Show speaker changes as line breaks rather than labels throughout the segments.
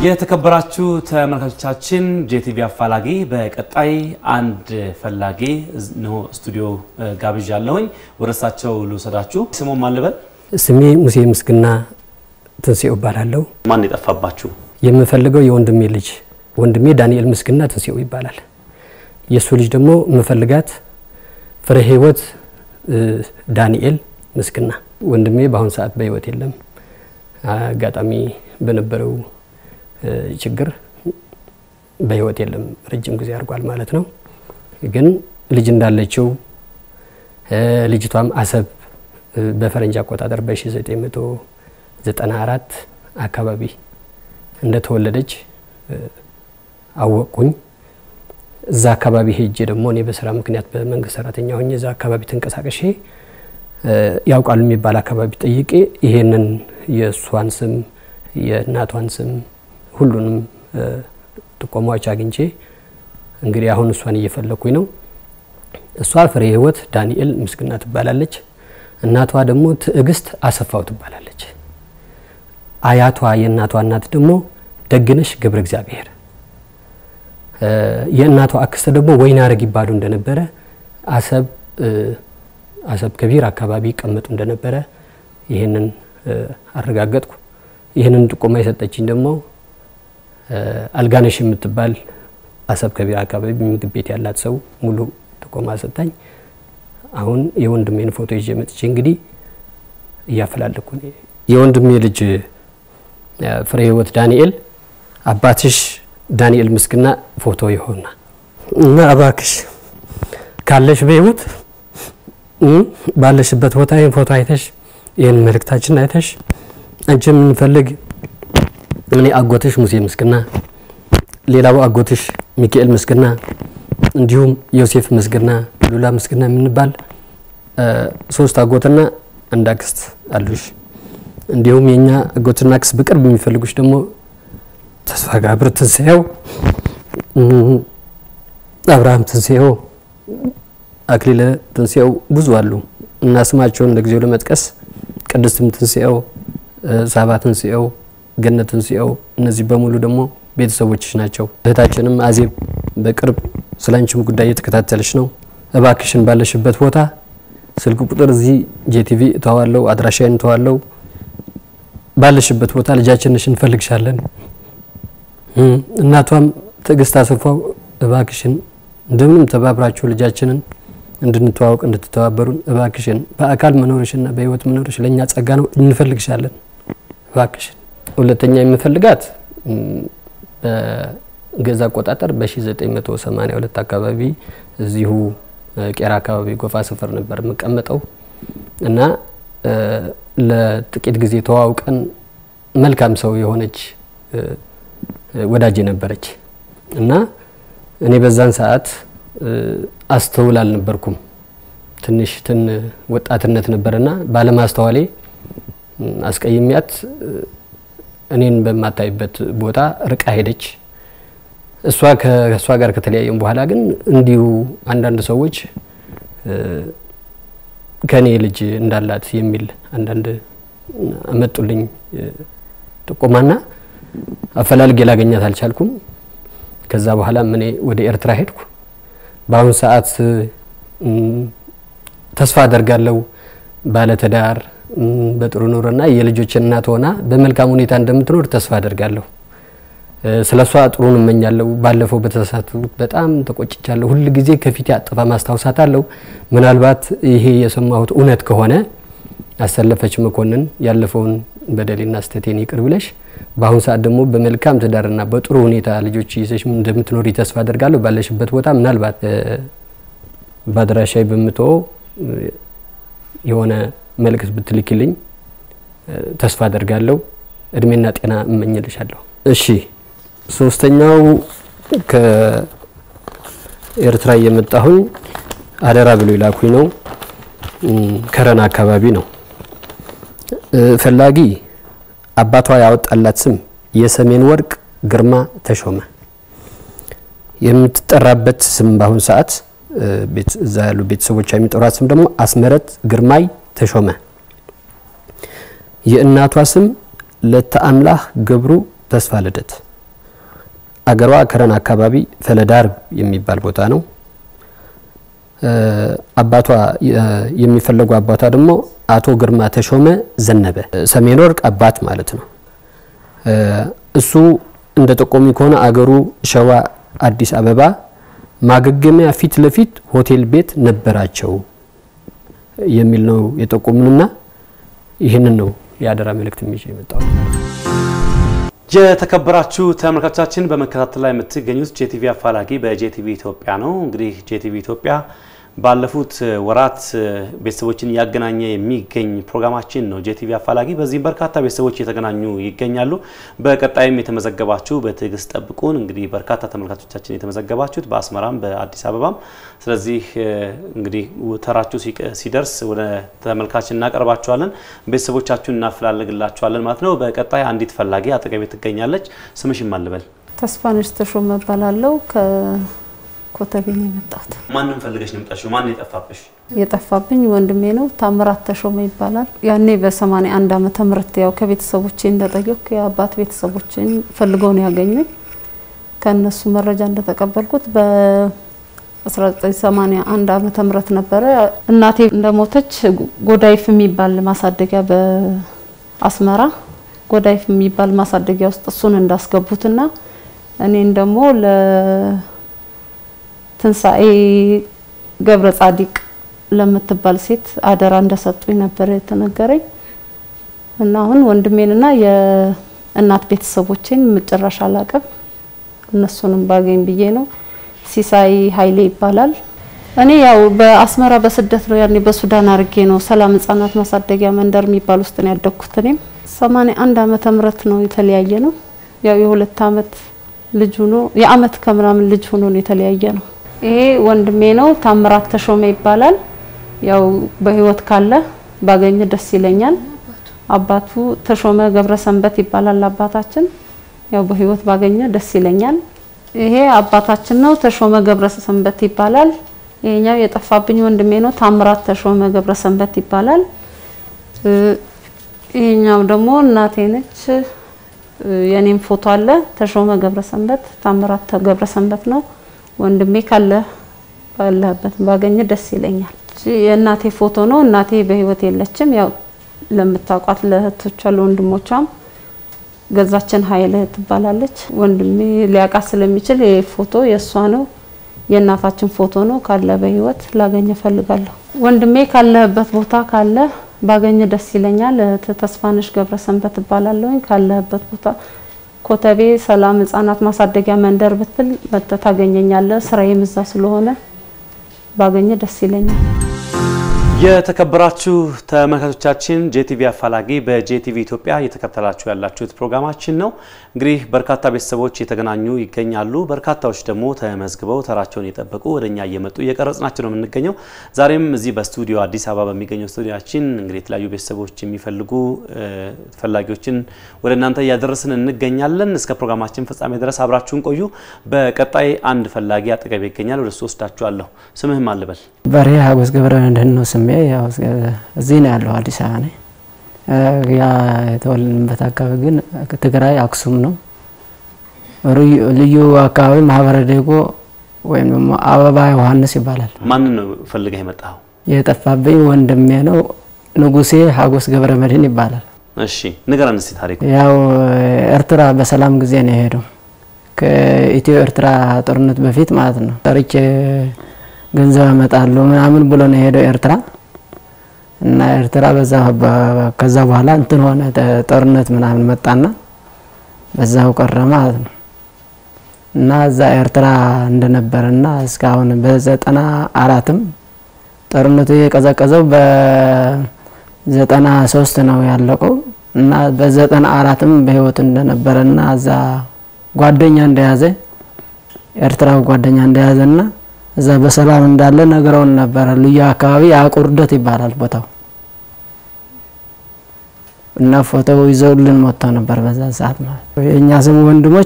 የተከበራችሁ ተመልካቾቻችን ጄቲቪ አፋላጊ በቀጣይ አንድ ፈላጊ ነው ስቱዲዮ ጋብዣለሁኝ። ወደ እሳቸው ልውሰዳችሁ። ስሙ ማን ልበል?
ስሜ ሙሴ ምስግና ትንሴው እባላለሁ።
ማን የጠፋባችሁ?
የምፈልገው የወንድሜ ልጅ ወንድሜ ዳንኤል ምስግና ትንሴው ይባላል። የእሱ ልጅ ደግሞ የምፈልጋት ፍሬ ህይወት ዳንኤል ምስግና። ወንድሜ በአሁኑ ሰዓት በህይወት የለም። አጋጣሚ በነበረው ችግር በህይወት የለም። ረጅም ጊዜ አድርጓል ማለት ነው። ግን ልጅ እንዳለችው ልጅቷም አሰብ በፈረንጅ አቆጣጠር በ1994 አካባቢ እንደተወለደች አወቅኩኝ። እዛ አካባቢ ሄጄ ደግሞ እኔ በስራ ምክንያት በመንግስት ሰራተኛ ሆኜ እዛ አካባቢ ተንቀሳቀሼ ያውቃሉ የሚባል አካባቢ ጠይቄ ይሄንን የእሷን ስም የእናቷን ስም ሁሉንም ጥቆማዎች አግኝቼ እንግዲህ አሁን እሷን እየፈለግኩኝ ነው። እሷ ፍሬ ህይወት ዳንኤል ምስግና ትባላለች። እናቷ ደግሞ ትዕግስት አሰፋው ትባላለች። አያቷ የእናቷ እናት ደግሞ ደግነሽ ገብረ እግዚአብሔር፣ የእናቷ አክስተ ደግሞ ወይናረግ ይባሉ እንደነበረ አሰብ አሰብ ከቢር አካባቢ ይቀመጡ እንደነበረ ይህንን አረጋገጥኩ። ይህንን ጥቆማ የሰጠችኝ ደግሞ አልጋነሽ የምትባል አሰብ ከቢር አካባቢ ምግብ ቤት ያላት ሰው ሙሉ ጥቆማ ሰጣኝ። አሁን የወንድሜን ፎቶ ይዤ መጥቼ እንግዲህ እያፈላለኩ የወንድሜ ልጅ ፍሬ ህይወት ዳንኤል አባትሽ ዳንኤል ምስግና ፎቶ ይሆና እና እባክሽ ካለሽ በህይወት ባለሽበት ቦታ ይህን ፎቶ አይተሽ ይህን መልእክታችን አይተሽ አንቺ የምንፈልግ እኔ አጎትሽ ሙሴ ምስግና፣ ሌላው አጎትሽ ሚካኤል ምስግና፣ እንዲሁም ዮሴፍ ምስግና፣ ሉላ ምስግና የምንባል ሶስት አጎትና አንድ አክስት አሉሽ። እንዲሁም የኛ አጎትና አክስት በቅርብ የሚፈልጉሽ ደግሞ ተስፋ ጋብር ትንሣኤው፣ አብርሃም ትንሣኤው፣ አክሊለ ትንሣኤው ብዙ አሉ እና ስማቸውን ለጊዜው ለመጥቀስ ቅድስትም ትንሣኤው፣ ሳባ ትንሣኤው፣ ገነት ትንሣኤው እነዚህ በሙሉ ደግሞ ቤተሰቦችሽ ናቸው። እህታችንም አዜብ በቅርብ ስለ አንቺም ጉዳይ እየተከታተለች ነው። እባክሽን ባለሽበት ቦታ ስልክ ቁጥር እዚህ ጄቲቪ እተዋለው፣ አድራሻዬን እተዋለው። ባለሽበት ቦታ ልጃችንሽ እንፈልግሻለን። እናቷም ትዕግስት አሰፋው እባክሽን እንደምንም ተባብራችሁ ልጃችንን እንድንተዋወቅ እንድትተባበሩን እባክሽን። በአካል መኖርሽና በህይወት መኖርሽ ለእኛ ጸጋ ነው፣ እንፈልግሻለን እባክሽን። ሁለተኛ የምፈልጋት በገዛ አቆጣጠር በ1982 አካባቢ እዚሁ ቄራ አካባቢ ጎፋ ሰፈር ነበር የምቀመጠው እና ለጥቂት ጊዜ ተዋውቀን መልካም ሰው የሆነች ወዳጅ ነበረች እና እኔ በዛን ሰዓት አስተውል አልነበርኩም። ትንሽ ትን ወጣትነት ነበርና ባለማስተዋሌ አስቀይሚያት እኔን በማታይበት ቦታ ርቃ ሄደች። እሷ ከእሷ ጋር ከተለያየም በኋላ ግን እንዲሁ አንዳንድ ሰዎች ከእኔ ልጅ እንዳላት የሚል አንዳንድ አመጡልኝ ጥቆማና አፈላልጌ ላገኛት አልቻልኩም። ከዛ በኋላ እኔ ወደ ኤርትራ ሄድኩ። በአሁኑ ሰዓት ተስፋ አደርጋለሁ ባለትዳር በጥሩ ኑሮና የልጆች እናት ሆና በመልካም ሁኔታ እንደምትኖር ተስፋ አደርጋለሁ። ስለ እሷ ጥሩን እመኛለሁ። ባለፈው በተሳሳትኩት በጣም ተቆጭቻለሁ። ሁል ጊዜ ከፊቴ አጥፋ ማስታወሳት አለው። ምናልባት ይሄ የሰማሁት እውነት ከሆነ አሰለፈች መኮንን ያለፈውን በደሌና ስህተቴን ይቅር ብለሽ በአሁኑ ሰዓት ደግሞ በመልካም ትዳርና በጥሩ ሁኔታ ልጆች ይዘሽ እንደምትኖሪ ተስፋ አደርጋለሁ። ባለሽበት ቦታ ምናልባት በአድራሻዬ በምትወው የሆነ መልእክት ብትልክልኝ ተስፋ አደርጋለሁ። እድሜና ጤና እመኝልሻለሁ። እሺ፣ ሶስተኛው ከኤርትራ እየመጣሁኝ አደራ ብሎ ይላኩኝ ነው። ከረና አካባቢ ነው። ፈላጊ አባቷ ያወጣላት ስም የሰሜን ወርቅ ግርማ ተሾመ። የምትጠራበት ስም በአሁኑ ሰዓት እዛ ያሉ ቤተሰቦቿ የሚጠሯት ስም ደግሞ አስመረት ግርማይ ተሾመ። የእናቷ ስም ለተአምላህ ገብሩ ተስፋ ልደት አገሯ ከረን አካባቢ ፈለዳር የሚባል ቦታ ነው። አባቷ የሚፈለጉ አባቷ ደግሞ አቶ ግርማ ተሾመ ዘነበ ሰሜን ወርቅ አባት ማለት ነው። እሱ እንደ ጠቆሚ ከሆነ አገሩ ሸዋ አዲስ አበባ ማገገሚያ ፊት ለፊት ሆቴል ቤት ነበራቸው የሚል ነው የጠቆሙንና ይህንን ነው የአደራ መልእክት ይዤ የመጣው።
የተከበራችሁ ተመልካቾቻችን በመከታተል ላይ የምትገኙት ጄቲቪ አፋላጊ በጄቲቪ ኢትዮጵያ ነው። እንግዲህ ጄቲቪ ኢትዮጵያ ባለፉት ወራት ቤተሰቦችን እያገናኘ የሚገኝ ፕሮግራማችን ነው ጄቲቪ አፋላጊ። በዚህም በርካታ ቤተሰቦች እየተገናኙ ይገኛሉ። በቀጣይም የተመዘገባችሁ በትዕግስት ጠብቁን። እንግዲህ በርካታ ተመልካቾቻችን የተመዘገባችሁት በአስመራም በአዲስ አበባም። ስለዚህ እንግዲህ ተራችሁ ሲደርስ ወደ ተመልካች እናቀርባችኋለን፣ ቤተሰቦቻችሁን እናፈላልግላችኋለን ማለት ነው። በቀጣይ አንዲት ፈላጊ አጠገቤ ትገኛለች። ስምሽን ማን ልበል?
ተስፋነሽ ተሾመ እባላለሁ። ኮተቤ ነው የመጣሁት።
ማንም ፈልገሽ ነው የመጣሽው? ማን የጠፋብሽ?
የጠፋብኝ ወንድሜ ነው። ታምራት ተሾመ ይባላል። ያኔ በ81 ዓመተ ምህረት ያው ከቤተሰቦቼ እንደጠየኩ የአባት ቤተሰቦቼን ፈልገው ነው ያገኙኝ። ከእነሱ መረጃ እንደተቀበልኩት በ1981 ዓመተ ምህረት ነበረ። እናቴ እንደሞተች ጎዳይፍ የሚባል ማሳደጊያ በአስመራ ጎዳይፍ የሚባል ማሳደጊያ ውስጥ እሱን እንዳስገቡትና እኔን ደግሞ ለ ትንሣኤ ገብረ ጻዲቅ ለምትባል ሴት አደራ እንደሰጡኝ ነበር የተነገረኝ እና አሁን ወንድሜንና የእናት ቤተሰቦቼን መጨረሻ አላቅም። እነሱንም ባገኝ ብዬ ነው። ሲሳይ ኃይሌ ይባላል። እኔ ያው በአስመራ በስደት ነው ያኔ በሱዳን አርጌ ነው ሰላም ህጻናት ማሳደጊያ መንደር የሚባል ውስጥ ነው ያደግኩት። እኔም ሰማንያ አንድ ዓመተ ምህረት ነው የተለያየ ነው። ያው የሁለት አመት ልጅ ሆኖ የአመት ከምናምን ልጅ ሆኖ ነው የተለያየ ነው። ይሄ ወንድሜ ነው። ታምራት ተሾመ ይባላል። ያው በህይወት ካለ ባገኘ ደስ ይለኛል። አባቱ ተሾመ ገብረ ሰንበት ይባላል አባታችን። ያው በህይወት ባገኘ ደስ ይለኛል። ይሄ አባታችን ነው። ተሾመ ገብረ ሰንበት ይባላል። ይሄኛው የጠፋብኝ ወንድሜ ነው። ታምራት ተሾመ ገብረ ሰንበት ይባላል። ይሄኛው ደግሞ እናቴ ነች። የኔም ፎቶ አለ። ተሾመ ገብረ ሰንበት፣ ታምራት ገብረ ሰንበት ነው። ወንድሜ ካለ ባለህበት ባገኘ ደስ ይለኛል። የእናቴ ፎቶ ነው። እናቴ በህይወት የለችም። ያው ለምታውቋት ለእህቶቿ ለወንድሞቿም ገዛችን ኃይለ ትባላለች። ወንድሜ ሊያውቃት ስለሚችል ይሄ ፎቶ የእሷ ነው። የእናታችን ፎቶ ነው። ካለ በህይወት ላገኘ ፈልጋለሁ። ወንድሜ ካለህበት ቦታ ካለ ባገኘ ደስ ይለኛል። ተስፋነሽ ገብረ ሰንበት እባላለሁኝ። ካለህበት ቦታ ኮተቤ ሰላም ህጻናት ማሳደጊያ መንደር ብትል መጥተህ ታገኘኛለህ። ስራዬም እዛ ስለሆነ ባገኘ ደስ ይለኛል።
የተከበራችሁ ተመልካቾቻችን ጄቲቪ አፋላጊ በጄቲቪ ኢትዮጵያ እየተከታተላችሁ ያላችሁት ፕሮግራማችን ነው። እንግዲህ በርካታ ቤተሰቦች የተገናኙ ይገኛሉ። በርካታዎች ደግሞ ተመዝግበው ተራቸውን የጠበቁ ወደ እኛ እየመጡ እየቀረጽናቸው ነው የምንገኘው። ዛሬም እዚህ በስቱዲዮ አዲስ አበባ በሚገኘው ስቱዲያችን እንግዲህ የተለያዩ ቤተሰቦች የሚፈልጉ ፈላጊዎችን ወደ እናንተ እያደረስን እንገኛለን። እስከ ፕሮግራማችን ፍጻሜ ድረስ አብራችሁን ቆዩ። በቀጣይ አንድ ፈላጊ አጠገቤ ይገኛል። ወደ እሱ ወስዳችኋለሁ። ስምህም አልበል?
በሬ ሀጎስ ገብረ መድህን ነው ስሜ። ያው እዚህ ነው ያለው አዲስ አበባ ነኝ። ያ የተወለድንበት አካባቢ ግን ትግራይ አክሱም ነው። ልዩ አካባቢ ማህበረ ዴጎ ወይም ደግሞ አበባ ዮሐንስ ይባላል።
ማንን ነው ፈልገህ የመጣኸው?
የጠፋብኝ ወንድሜ ነው ንጉሴ ሀጎስ ገብረ መድህን ይባላል።
እሺ ንገረን እስቲ ታሪኩ።
ያው ኤርትራ በሰላም ጊዜ ነው የሄደው ከኢትዮ ኤርትራ ጦርነት በፊት ማለት ነው። ጠርቼ ገንዘብ አመጣለሁ ምናምን ብሎ ነው የሄደው ኤርትራ እና ኤርትራ በዛ ከዛ በኋላ እንትን ሆነ ጦርነት ምናምን መጣና በዛው ቀረ ማለት ነው። እና እዛ ኤርትራ እንደነበረና እስካሁን በዘጠና አራትም ጦርነቱ የቀዘቀዘው በዘጠና ሶስት ነው ያለቀው እና በዘጠና አራትም በህይወት እንደነበረና እዛ ጓደኛ እንደያዘ ኤርትራዊ ጓደኛ እንደያዘና እዛ በሰላም እንዳለ ነግረውን ነበረ። ልዩ አካባቢ አቁርደት ይባላል ቦታው እና ፎቶው ይዘውልን መጥተው ነበር በዛ ሰዓት ማለት ነው። የእኛ ስም ወንድሞች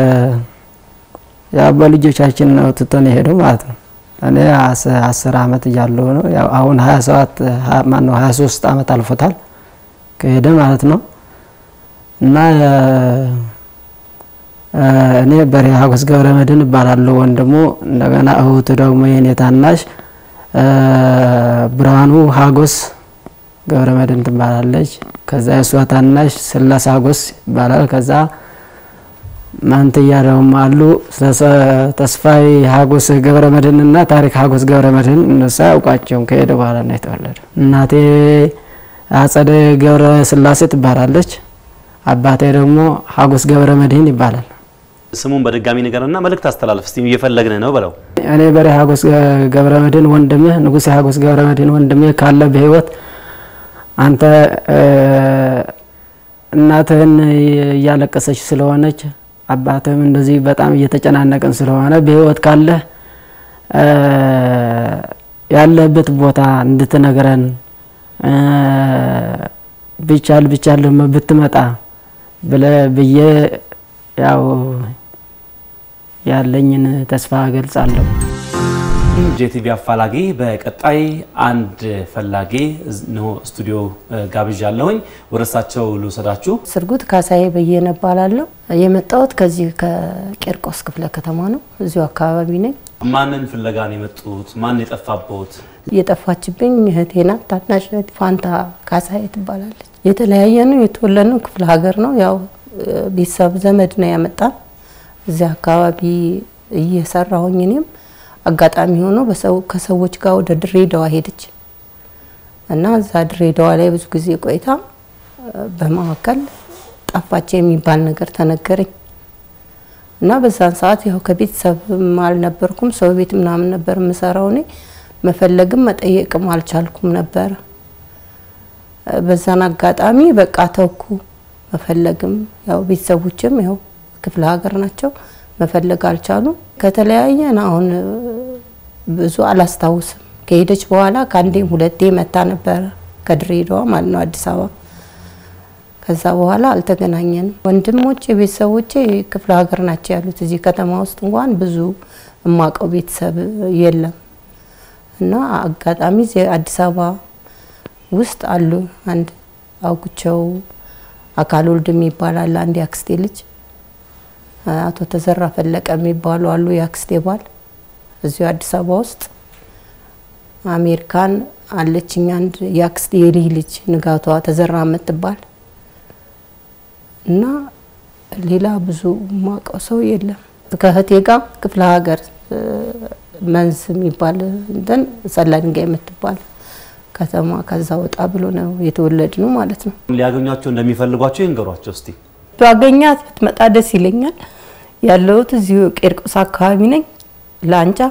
ያው በልጆቻችን ነው ትቶን የሄደው ማለት ነው። እኔ አስር አመት እያለሁ ነው ያው አሁን ሀያ ሰባት ማነው ሀያ ሶስት አመት አልፎታል ከሄደ ማለት ነው እና እኔ በሬ ሀጎስ ገብረ መድህን እባላለሁ። ወንድሙ እንደገና እህቱ ደግሞ የኔ ታናሽ ብርሃኑ ሀጎስ ገብረ መድህን ትባላለች። ከዛ የእሷ ታናሽ ስላሴ ሀጎስ ይባላል። ከዛ ማንትያ ደግሞ አሉ ተስፋዬ ሀጎስ ገብረ መድህን እና ታሪክ ሀጎስ ገብረ መድህን እነሱ አያውቃቸውም። ከሄደ በኋላ ነው የተወለደ። እናቴ አጸደ ገብረ ስላሴ ትባላለች። አባቴ ደግሞ ሀጎስ ገብረ መድህን ይባላል።
ስሙን በድጋሚ ንገርና መልእክት አስተላለፍ እስቲ እየፈለግን ነው በለው።
እኔ በሬ ሀጎስ ገብረ መድህን ወንድምህ ንጉሴ ሀጎስ ገብረ መድህን ወንድምህ ካለ በህይወት አንተ እናትህን እያለቀሰች ስለሆነች አባትህም እንደዚህ በጣም እየተጨናነቅን ስለሆነ በህይወት ካለህ ያለህበት ቦታ እንድትነግረን ቢቻል ቢቻል ደግሞ ብትመጣ ብለህ ብዬ ያው ያለኝን ተስፋ እገልጻለሁ።
ጄቲቪ አፋላጊ በቀጣይ አንድ ፈላጊ ነው ስቱዲዮ ጋብዣለሁኝ። ወደ እሳቸው ልውሰዳችሁ።
ስርጉት ካሳዬ በየነ እባላለሁ። የመጣሁት ከዚህ ከቄርቆስ ክፍለ ከተማ ነው። እዚሁ አካባቢ ነኝ።
ማንን ፍለጋ ነው የመጡት? ማን የጠፋቦት?
የጠፋችብኝ እህቴ ናት። ታናሽ እህቴ ፋንታ ካሳዬ ትባላለች። የተለያየ ነው። የተወለድነው ክፍለ ሀገር ነው። ያው ቤተሰብ ዘመድ ነው ያመጣን። እዚያ አካባቢ እየሰራሁኝ እኔም አጋጣሚ ሆኖ ከሰዎች ጋር ወደ ድሬዳዋ ሄደች እና እዛ ድሬዳዋ ላይ ብዙ ጊዜ ቆይታ በመካከል ጠፋች የሚባል ነገር ተነገረኝ እና በዛን ሰዓት ያው ከቤተሰብም አልነበርኩም፣ ሰው ቤት ምናምን ነበር የምሰራው እኔ መፈለግም መጠየቅም አልቻልኩም ነበረ። በዛን አጋጣሚ በቃ ተኩ መፈለግም ያው ቤተሰቦችም ያው ክፍለ ሀገር ናቸው መፈለግ አልቻሉም። ከተለያየን አሁን ብዙ አላስታውስም። ከሄደች በኋላ ከአንዴም ሁለቴ መታ ነበረ ከድሬዳዋ ማለት ነው አዲስ አበባ። ከዛ በኋላ አልተገናኘንም። ወንድሞቼ ቤተሰቦቼ ክፍለ ሀገር ናቸው ያሉት። እዚህ ከተማ ውስጥ እንኳን ብዙ እማቀው ቤተሰብ የለም እና አጋጣሚ እዚህ አዲስ አበባ ውስጥ አሉ። አንድ አውጉቸው አካል ወልድ የሚባል አለ። አንድ የአክስቴ ልጅ አቶ ተዘራ ፈለቀ የሚባሉ አሉ። የአክስቴ ባል እዚሁ አዲስ አበባ ውስጥ አሜሪካን አለችኝ። አንድ የአክስቴ የልጅ ልጅ ንጋቷ ተዘራ የምትባል እና ሌላ ብዙ ማውቀው ሰው የለም። ከእህቴ ጋር ክፍለ ሀገር መንዝ የሚባል እንትን ሰላ ድንጋይ የምትባል ከተማ ከዛ ወጣ ብሎ ነው የተወለድ ነው ማለት ነው።
ሊያገኟቸው እንደሚፈልጓቸው ይንገሯቸው እስቲ።
ባገኛት ብትመጣ ደስ ይለኛል። ያለሁት እዚሁ ቄርቆስ አካባቢ ነኝ። ላንጫ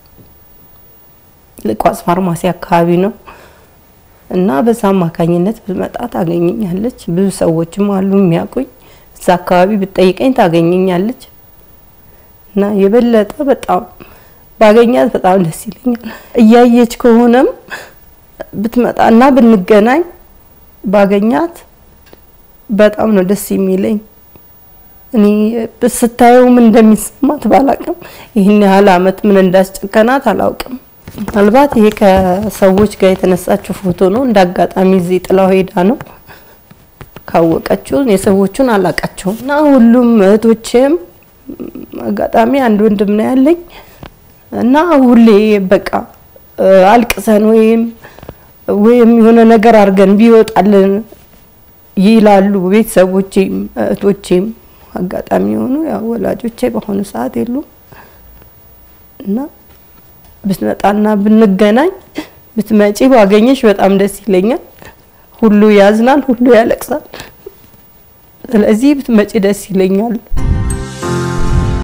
ልቋስ ፋርማሲ አካባቢ ነው እና በዛ አማካኝነት ብትመጣ ታገኘኛለች። ብዙ ሰዎችም አሉ የሚያውቁኝ። እዛ አካባቢ ብትጠይቀኝ ታገኘኛለች እና የበለጠ በጣም ባገኛት በጣም ደስ ይለኛል። እያየች ከሆነም ብትመጣና ብንገናኝ ባገኛት በጣም ነው ደስ የሚለኝ። እኔ ስታየው ምን እንደሚሰማት ባላቅም ይህን ያህል አመት ምን እንዳስጨከናት አላውቅም። ምናልባት ይሄ ከሰዎች ጋር የተነሳችው ፎቶ ነው። እንደ አጋጣሚ እዚህ ጥላው ሄዳ ነው ካወቀችው። የሰዎቹን አላቃቸውም እና ሁሉም እህቶቼም አጋጣሚ አንድ ወንድም ነው ያለኝ እና ሁሌ በቃ አልቅሰን ወይም ወይም የሆነ ነገር አድርገን ቢወጣልን ይላሉ ቤተሰቦቼም እህቶቼም። አጋጣሚ የሆኑ ያው ወላጆቼ በአሁኑ ሰዓት የሉም እና ብትመጣና ብንገናኝ ብትመጪ ባገኘሽ በጣም ደስ ይለኛል። ሁሉ ያዝናል፣ ሁሉ ያለቅሳል። ስለዚህ ብትመጪ ደስ ይለኛል።